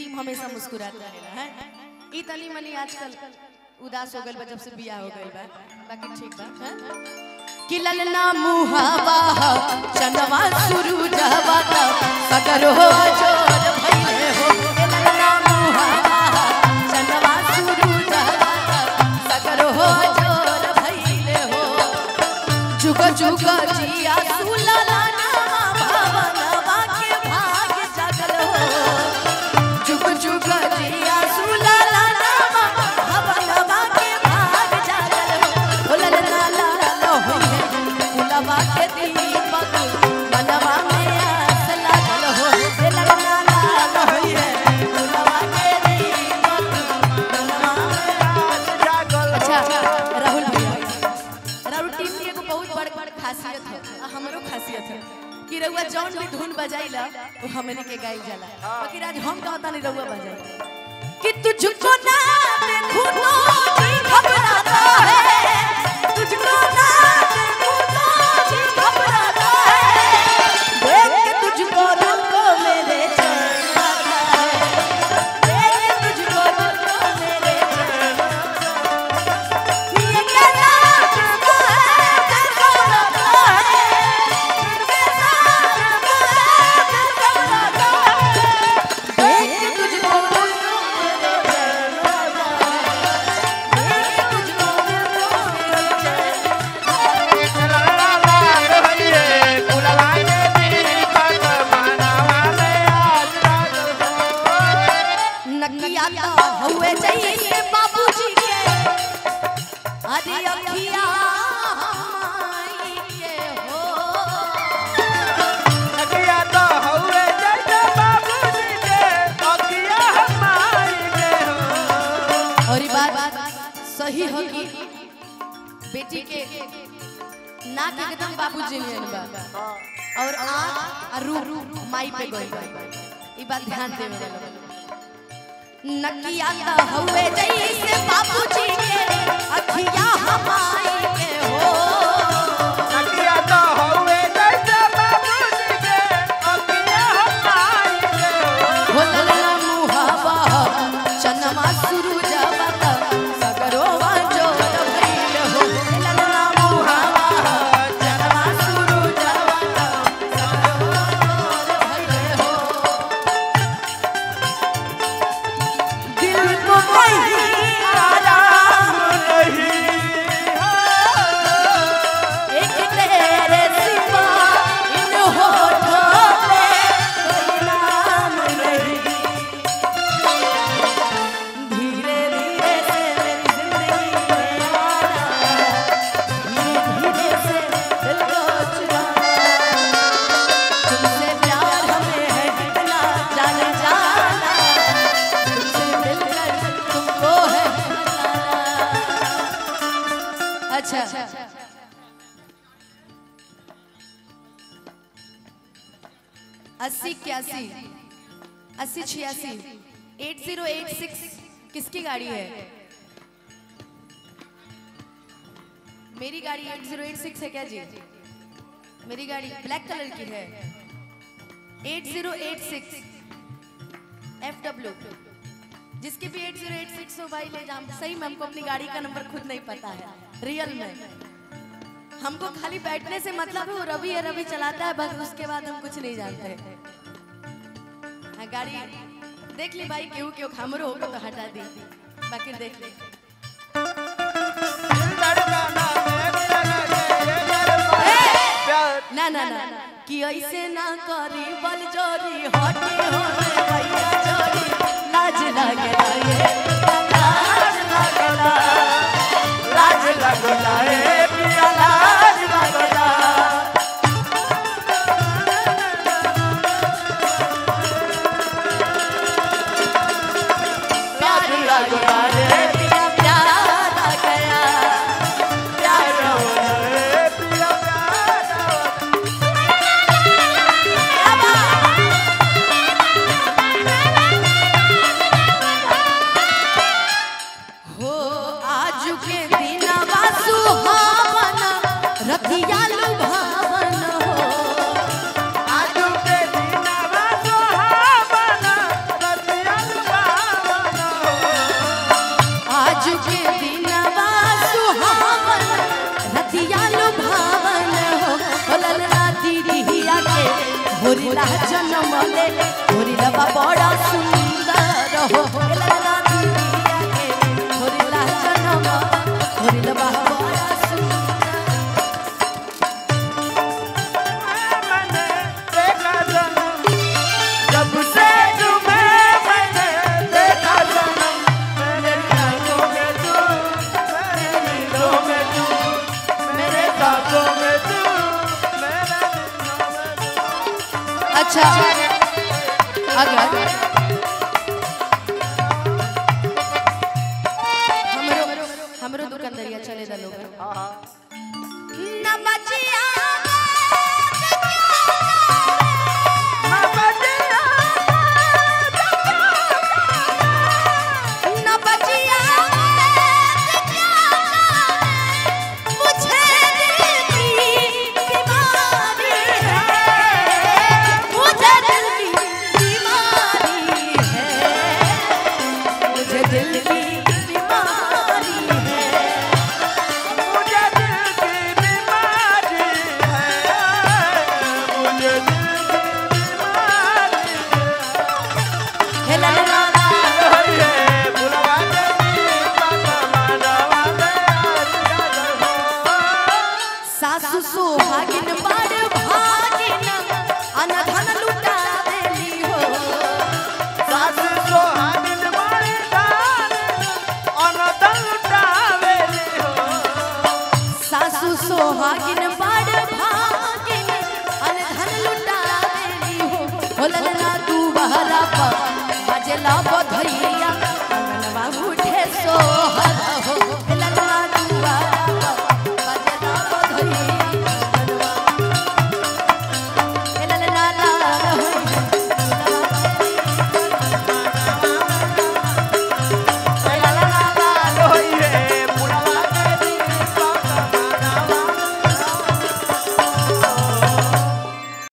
Team हमेशा मुस्कुरात रहेला है ई तनी मनी आजकल उदास हो गइल बा जब से बियाह हो गइल बा बाकी ठीक बा हैं? कि ललना मुहावा चनवा शुरू जावा ता सगर हो जोर भइले हो ए ललना मुहावा चनवा शुरू जावा ता सगर हो जोर भइले हो जुग जुग जिया सुलला नामा भावनवा के भाग जागल हो जुग जुग जिया सुलला नामा भावनवा के भाग जागल हो ओ ललना लाल होइले फुलवा के दीपक मनवा में आस लागल हो ए ललना लाल होइले फुलवा के दीपक मनवा में अच्छा राहुल भैया राहुल टीम के एगो बहुत बड़ बड़ खासियत है आ हमरो खासियत है कि रउआ जौन भी धुन बजाइला वो हमने के गाइल जाला बाकी आज हम कहता नहीं रउआ बजाई कि तुझको ना देखूं तो जी घबराता है तुझको ना देखूं तो जी घबराता है देख के तुझको दिल को मेरे चैन आता है देख के तुझको दिल को मेरे चैन ये कैसा जज्बा है दिल को लगता है ये कैसा जज्बा है दिल को लगता है देख के तुझको दिल को मेरे चैन आता है देख के तुझको दिल को मेरे चैन नकिया तो हुए चाहिए बाबूजी के अरे अखिया हमाई के हो और ये बात सही हो कि बेटी के नाक एकदम बाबूजी नियन बा और आँख और रूप माई पे गई बा ई बात ध्यान देवे वाला बा। नकिया तो हुए जैसे बाबूजी के अखिया हमाई के हो हो ललना मुहावा चनमा शुरू जावता सगरोवा जोर भइल हो ललना मुहावा चनमा शुरू जावता सगरोवा जोर भइल हो दिल को कहीं आराम एक तेरे सिवा इन होठों पे कोई नाम नहीं धीरे धीरे से मेरी जिंदगी में आना धीरे धीरे से दिल को चुराना तुमसे प्यार हमें है कितना जाने जाना तुमसे मिलकर तुमको है बताना अच्छा अस्सी इक्यासी अस्सी छियासी एट जीरो एट सिक्स किसकी गाड़ी है मेरी गाड़ी एट जीरो एट सिक्स है क्या जी मेरी गाड़ी ब्लैक कलर की है eight zero eight six F W जिसकी भी एट जीरो एट सिक्स हो भाई ले जाम सही में हमको अपनी गाड़ी का नंबर खुद नहीं पता है रियल में हमको खाली बैठने से मतलब है वो रवि है रवि चलाता है बस उसके बाद हम कुछ नहीं जानते हाँ, गाड़ी देख ली भाई क्यों क्यों हमरो होगा तो हटा दी बाकी देख ली ना ना ना कि ऐसे ना करी बल जोरी हटी हो भैया जोरी लाज लगला ये लाज लगला लाज लगला ए पिया लाज लगला प्यार लगला रे पिया प्यार आ गया प्यार हो Yeah. होरिला जन्म ले होरिला बा बड़ा सुंदर हो ललना दुनिया के होरिला जन्म होरिला बा बड़ा सुंदर मैंने देखा जन्म जब से तुम्हें मैंने देखा जन्म मेरे ख्यालों में तू मेरे नींदों में तू मेरे ख्वाबों में तू मेरे नींदों में तू अच्छा अगर हमरो हमरो दुकानदारिया चले दा लोग न बचिया ना बजिया न बचिया मुझे दिल की बीमारी है मुझे दिल की बीमारी है मुझे दिल की बीमारी है मुझे दिल की बीमारी है मुझे दिल की बीमारी हे ला ला ला है बुलवा देवी बाबा मानवा दे सासु सोहागिन बड़ भागिन अनधन लुटा देली हो सासु सोहागिन बड़ी दान अनदन उठावेली हो सासु सोहागिन बड़ भागिन अनधन लुटा देली हो हो ललना तू बहरा पर बजला बधैया